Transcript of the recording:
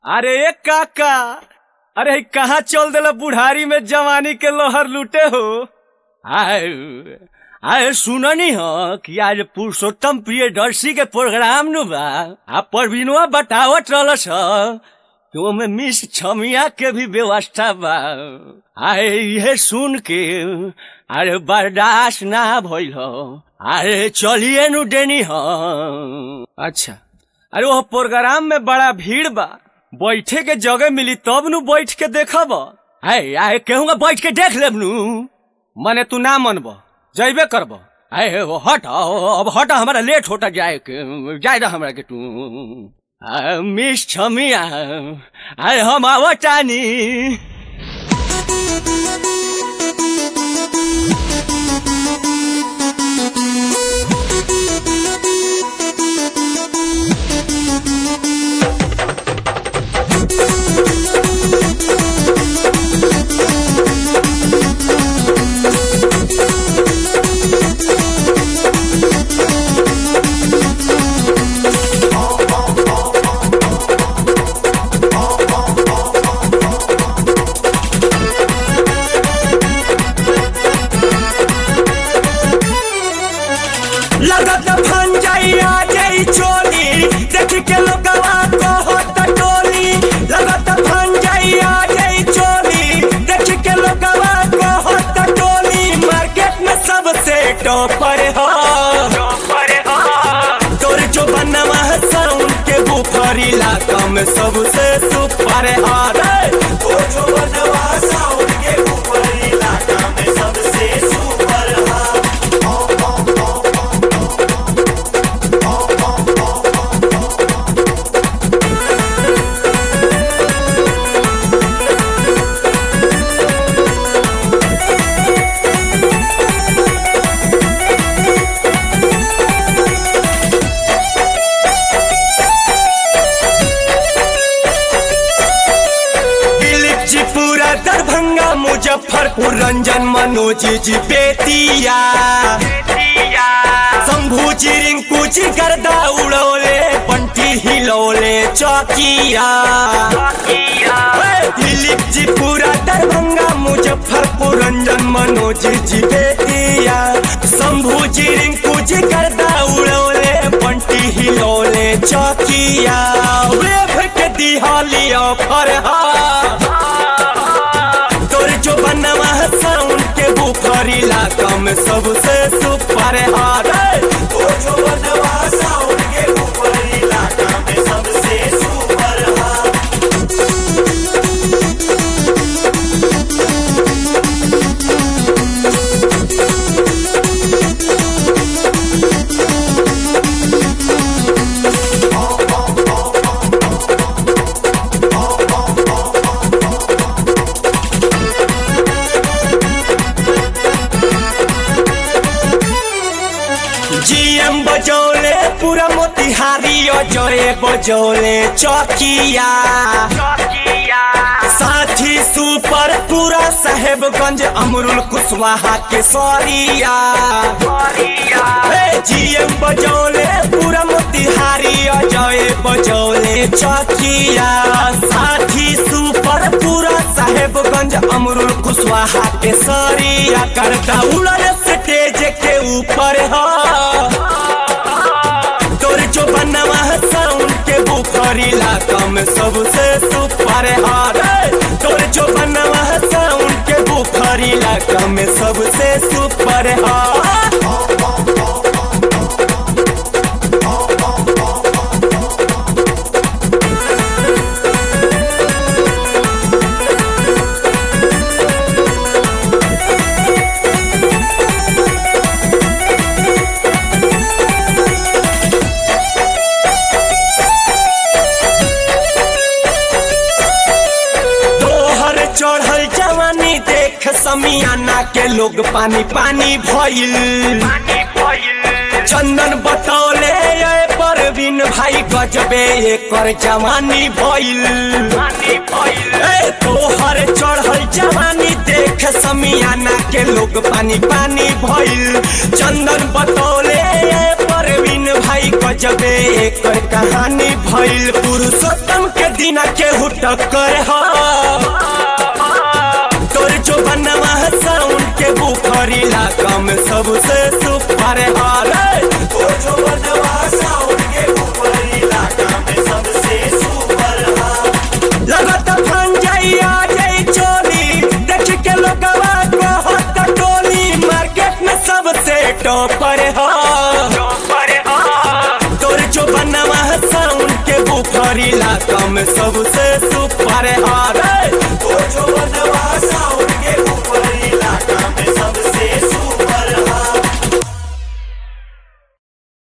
अरे एक काका अरे ई कहाँ चल देला बुढ़ारी में जवानी के लोहर लूटे हो आए आए सुननी हो कि आज पुरुषोत्तम प्रियदर्शी के प्रोग्राम नु बा आ परवीनवा बतावत रहलस ह कि ओमे मिस छमिया के भी व्यवस्था बा आए इहे सुन के अरे बर्दाश्त ना भइल हो अरे चलिए नु देनी हो अच्छा अरे वो प्रोग्राम में बड़ा भीड़ बा बैठे के जगह मिली तब नु बैठ के देखब आए आए कहूँगा बैठ के देख लेब नु मने तू ना मनब जैबे करब आए वो हट अब हट हमारा लेट होता जाए के जाए दा हमरा के तू आ, मिस छमिया आए हम आवतानी लगत फन जाइया जई चोली देख के लोगवा कहत टोली लगत फन जाइया जई चोली देख के लोगवा कहत टोली मार्केट में सबसे टॉपर हो तोर जो बनवा साउंड के बुफर इलाका में सबसे सुपर हार तोर जो बनवा साउंड के बुफर इलाका में सबसे सुपर हार दिलीप जी पूरा दरभंगा मुजफ्फरपुर रंजन मनोज जी बेतिया शंभू जी रिंकू जी गर्दा उड़ौले बंटी हिलौले चौकिया ए, दिलीप जी पूरा दरभंगा मुजफ्फरपुर रंजन मनोज जी बेतिया शंभू जी रिंकू जी गर्दा उड़ौले बंटी हिलौले चौकिया वेभ के दिहाली ऑफर तोर जो बनवा साउंड के बुफर इलाका में सबसे सुपर हार तोर जो बनवा साउंड के बुफर इलाका में सबसे सुपर हार जीएम बजौले पूरा मोतिहारी अजय बजौले चौकिया साथी सुपर पूरा साहेबगंज अमरुल कुशवाहा के सरिया जीएम बजौले पूरा मोतिहारी अजय बजौले चौकिया साथी सुपर पूरा साहेबगंज अमरुल कुशवाहा के सरिया करता उड़ल स्टेज के ऊपर हो तोर जो बनवा साउंड के बुफर इलाका में सबसे सुपर हार तोर जो बनवा साउंड के बुफर इलाका में सबसे सुपर हार तोहर चढ़ल जवानी देख समियाना के लोग पानी पानी भइल चंदन बतौले ये परवीन भाई गजबे एकर जवानी भइल ए, तोहर चढ़ल जवानी देख समियाना के लोग पानी पानी भइल चंदन बतौले ये पर परवीन भाई गजबे एकर कहानी भइल पुरुषोत्तम के दिना के टक्कर हा तोर जो बनवा साउंड के बुखरी इलाका में सबसे सुपर हारे तोर जो बनवा साउंड के बुखरी इलाका में सबसे सुपर हार लगत फन जाई आ जाई चोरी देख के लोगवा कहत टोली मार्केट में सबसे टॉपर हा तोर जो बनवा साउंड के बुखरी इलाका में सबसे सुपर हार